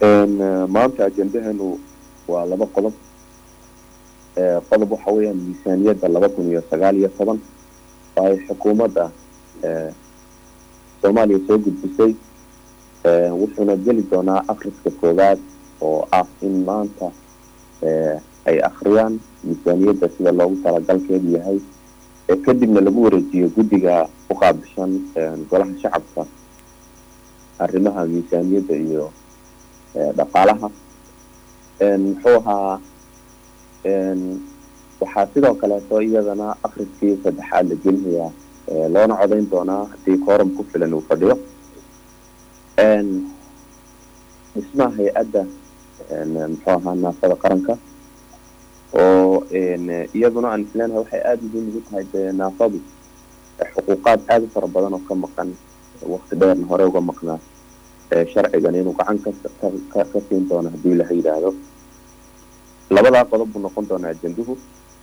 maanta ajendaheenu waa laba qodob qodob waxa weeyaan miisaaniyadda laba kun iyo sagaal iyo toban oo ay xukuumadda soomaaliya soo gudbisay wuxuuna geli doonaa akriska koowaad oo ah in maanta ay akriyaan miisaaniyadda sida loogu talagalkeedu yahay kadibna lagu wareejiyo guddiga u qaabishan golaha shacabka arrimaha miisaaniyadda iyo dhaqaalaha muxuu ahaa waxaa sidoo kaleeto iyadana akriskii saddexaad la gelinayaa loona codayn doonaa haddii kooram ku filan uu fadhiyo dhismaha hay-adda muxuu ahaa naafada qaranka oo iyaduna aan isleenahay waxay aada muhiim ugu tahay dee naafadu xuquuqaad aada u fara badan oo ka maqan wakti dheerna hore uga maqnaa sharcigan inuu gacan ka ka siin doono haddii laha yidhaahdo labadaa qodob buu noqon doonaa ajenduhu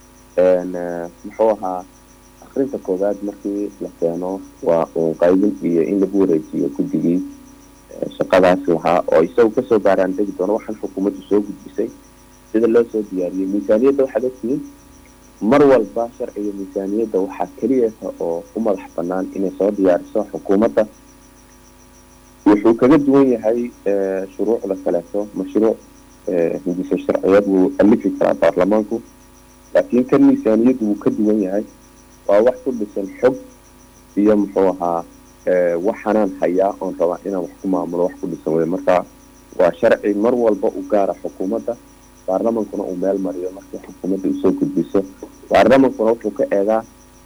muxuu ahaa akrinta koowaad markii la keeno waa uun qaybin iyo in lagu wareejiyo guddigii shaqadaas lahaa oo isagu kasoo baaraan degi doono waxaan xukuumaddu soo gudbisay sida loo soo diyaariyey miisaaniyadda waxaad ogtihiin mar walba sharciga miisaaniyadda waxaa keliyata oo u madax banaan inay soo diyaariso xukuumadda wuxuu kaga duwan yahay shuruucda kaleeto mashruuc hindisa sharciyeed wuu alifi karaa baarlamaanku laakiin kan miisaaniyaddu wuu ka duwan yahay waa wax ku dhisan xog iyo muxuu ahaa waxanaan hayaa oon rabaa inaan wax ku maamulo wax ku dhisan wey marka waa sharci mar walba u gaara xukuumadda baarlamankuna uu meel mariyo markii xukuumadda usoo gudbiso baarlamankuna wuxuu ka eegaa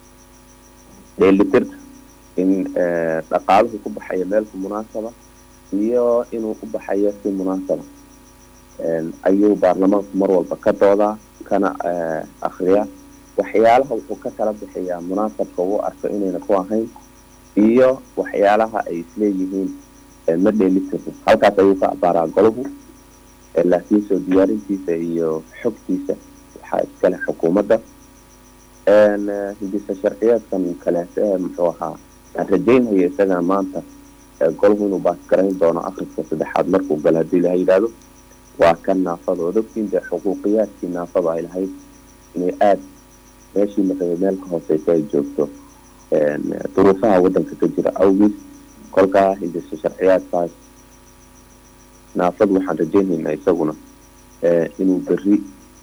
dheelitirka in dhaqaaluhu ku baxayo meelku munaasaba iyo inuu u baxayo si munaasaba ayuu baarlamaanku mar walba ka doodaa kana akriyaa waxyaalaha wuxuu ka kala bixiyaa munaasabka uu arko inayna ku ahayn iyo waxyaalaha ay isleeyihiin ma dheelitirno halkaas ayuu ka abaaraa golahu laakiin soo diyaarintiisa iyo xogtiisa waxaa iskale xukuumadda hindisa sharciyeedkan kaleete muxuu ahaa aan rajaynaya isagana maanta golahu inuu baasgarayn doono akriska saddexaad markuu galo haddii laha yidhaahdo waa kan naafada ood ogtiin dee xuquuqiyaadkii naafada ay lahayd inay aada meeshii maraba meel ka hooseysa ay joogto duruufaha waddanka ka jira awgiis kolkaa hindisa sharciyaadkaas naafadu waxaan rajaynaynaa isaguna inuu beri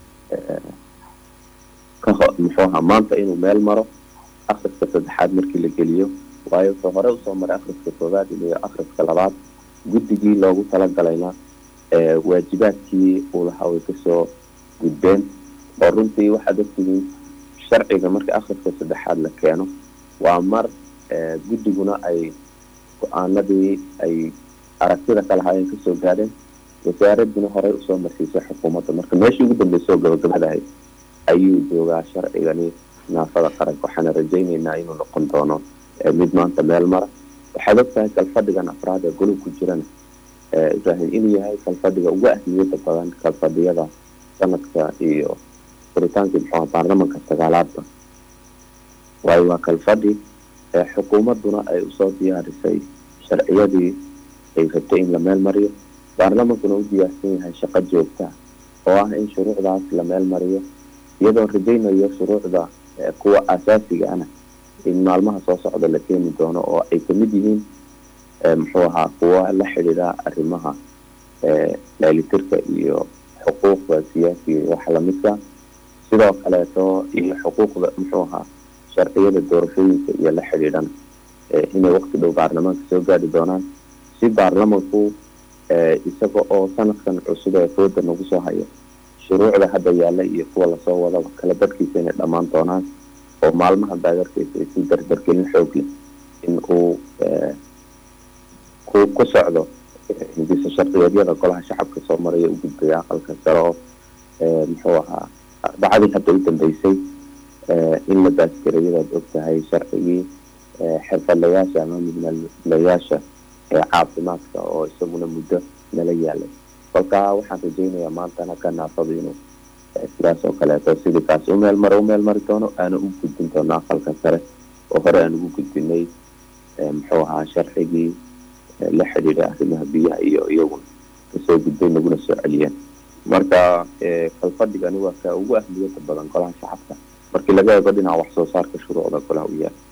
ka muxuu ahaa maanta inuu meel maro akriska saddexaad markii la geliyo waayo wuxuu hore usoo maray akriska koowaad iyo akriska labaad guddigii loogu talagalayna waajibaadkii uu lahaa way kasoo gudbeen oo runtii waxaad ogtihiin sharciga markii akriska saddexaad la keeno waa mar guddiguna ay go-aanadii ay aragtida ka lahaayeen kasoo gaadheen wasaaraduna horey usoo marsiisay xukuumadda marka meeshii ugu dambeysoo gabagabadahay ayuu joogaa sharcigani naafada qaranka waxaana rajaynaynaa inuu noqon doono mid maanta meel mara waxaad ogtahay kalfadhigan afraad ee golow ku jirana ibrahim inuu yahay kalfadhiga ugu ahmiyada badan kalfadhiyada sanadka iyo furitaankii muxuuha baarlamanka sagaalaadba waayo waa kalfadhi xukuumadduna ay usoo diyaarisay sharciyadii ay rabtay in la meel mariyo baarlamankuna u diyaarsan yahay shaqo joogta oo ah in shuruucdaas la meel mariyo iyadoo rajaynayo shuruucda kuwa asaasiga ana in maalmaha soo socda la keeni doono oo ay kamid yihiin muxuu ahaa kuwa la xidhiidha arrimaha dheelitirka iyo xuquuqda siyaasiga iyo waxa lamidka sidoo kaleeto iyo xuquuqda muxuu ahaa sharciyada doorashooyinka iyo la xidhiidhana inay waqti dhow baarlamaanka soo gaadhi doonaan si baarlamanku isaga oo sanadkan cusub ee fooda nagu soo haya shuruucda hadda yaalla iyo kuwa lasoo wadaba kala badhkiisa inay dhammaan doonaan oo maalmaha daagarkiisa ay si dardargelin xoog leh in uu ku ku socdo hindisa sharciyeedyada golaha shacabka soo maraya u gudbaya aqalka sare oo muxuu ahaa arbacadii hadda u dambeysay in la baasgarayadaad og tahay sharcigii xirfadlayaasha ama midnalayaasha ee caafimaadka oo isaguna muddo nala yaalay kolkaa waxaan rajaynayaa maantana ka naafadu inuu sidaas oo kaleeto sidii kaas u meel mara u meel mari doono aana u gudbin doono aqalka sare oo hore aan ugu gudbinay muxuu ahaa sharcigii la xidhiidha arrimaha biyaha iyo iyaguna kasoo gudbay naguna soo celiyeen marka kalfadhigani waa ka ugu ahmiyada badan golaha shacabka markii laga eego dhinaca wax soo saarka shuruucda golaha u yaala